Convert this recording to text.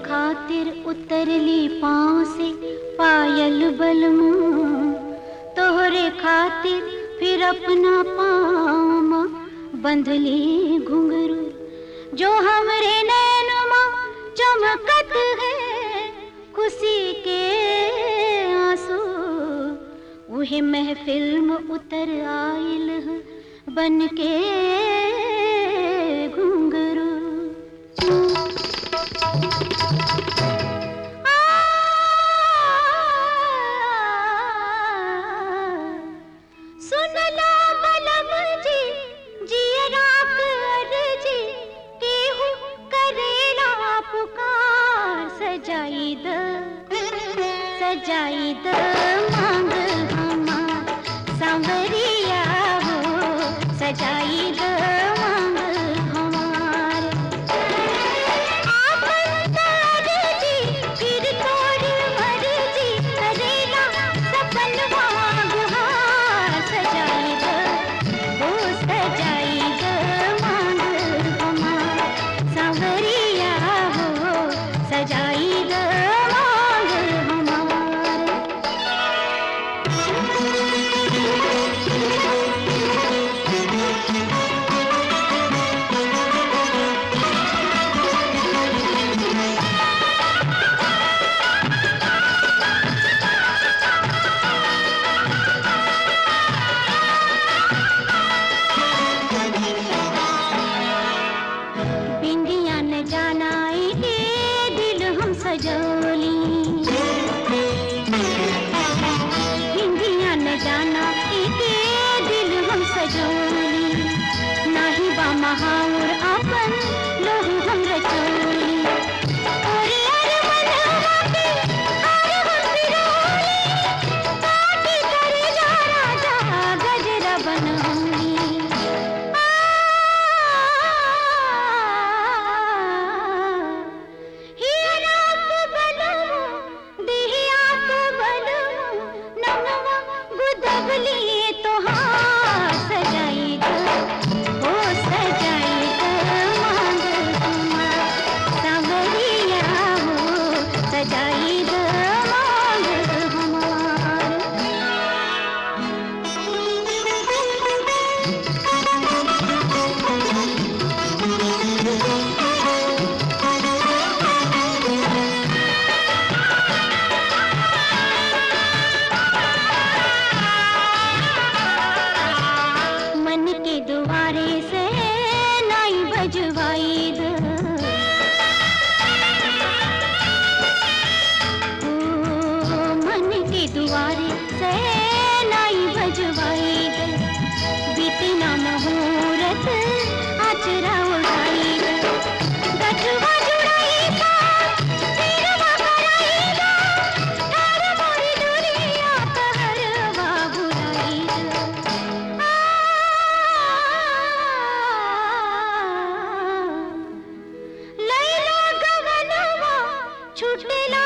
खातिर उतरली पाँव से पायल बलमू तोहरे खातिर फिर अपना पाँव बंधली घुंघरू जो हमरे नैनमा चमकत है खुशी के आंसू वही महफिल में उतर आइल है बन के घुंघरू सुनला बलम जी जियरा कर जी केहू करेला पुकार सजाई द सजाई द मांग हमार सांवरिया हो सजाई द मांग हमार आपन जी फिर तोड़ मर्जी करेला सपनवा गुहार सजाई द ओ सजाई द मांग हमार सांवरिया हो सजाई द मांग हमार बिंदिया न जानाई के दिल हम सजोली बिंदिया न जानाई के दिल हम सजोली नाही बा महाउर आपन लोहू हम रचोली अरे अरे मनवा के अरे हम पिरोली काटी करे जा राजा गजरा बनौली सजाई द मांग हमार मन के दुआरे से नाई बजवाई द ओ, मन के दुआरे से नाई बजवाई द बीते ना मुहूर्त आचरा उड़ाई द गठवा जुड़ाई का सिरवा कराई द हर मोरी दुनिया कहरवा बुराई द लैला गगनवा छुटेला